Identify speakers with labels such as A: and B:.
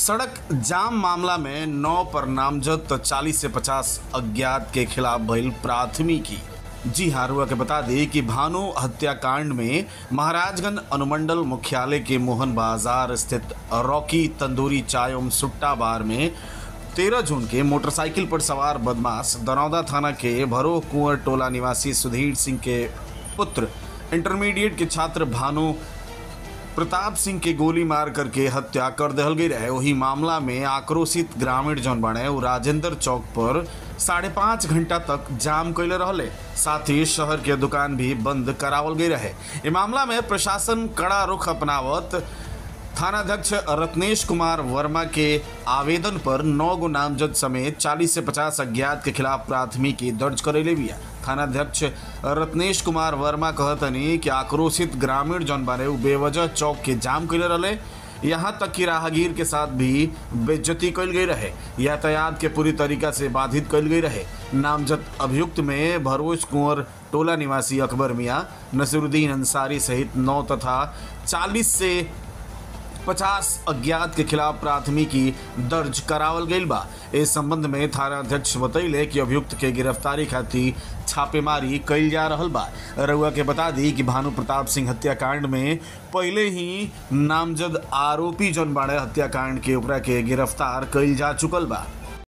A: सड़क जाम मामला में नौ पर नामजद तो 40 से 50 अज्ञात के खिलाफ भइल प्राथमिकी जी हाँ रुआ के बता दें कि भानु हत्याकांड में महाराजगंज अनुमंडल मुख्यालय के मोहन बाजार स्थित रॉकी तंदूरी चाय एवं सुट्टा बार में तेरह जून के मोटरसाइकिल पर सवार बदमाश दरौदा थाना के भरो कुंवर टोला निवासी सुधीर सिंह के पुत्र इंटरमीडिएट के छात्र भानु प्रताप सिंह के गोली मार करके हत्या कर दहल गई रहे वही मामला में आक्रोशित ग्रामीण जौन बने उ राजेंद्र चौक पर साढ़े पाँच घंटा तक जाम कैले रहले साथ ही शहर के दुकान भी बंद करावल गई रहे ये मामला में प्रशासन कड़ा रुख अपनावत थानाध्यक्ष रत्नेश कुमार वर्मा के आवेदन पर नौ गो नामजद समेत 40 से 50 अज्ञात के खिलाफ प्राथमिकी दर्ज करेले बिया थानाध्यक्ष रत्नेश कुमार वर्मा कहतनी कि आक्रोशित ग्रामीण जौन बारे उ बेवजह चौक के जाम कैले रहले यहाँ तक कि राहगीर के साथ भी बेज्जती कल गई रहे यातायात के पूरी तरीका से बाधित कल गई रहे नामजद अभियुक्त में भरोज कुंवर टोला निवासी अकबर मियाँ नसीरुद्दीन अंसारी सहित नौ तथा चालीस से पचास अज्ञात के खिलाफ प्राथमिकी दर्ज करावल गईल बा इस संबंध में थानाध्यक्ष बतैले कि अभियुक्त के गिरफ्तारी खातिर छापेमारी कईल जा रहल बा रउआ के बता दी कि भानु प्रताप सिंह हत्याकांड में पहले ही नामजद आरोपी जौन बाड़े हत्याकांड के ओकरा के गिरफ्तार कईल जा चुकल बा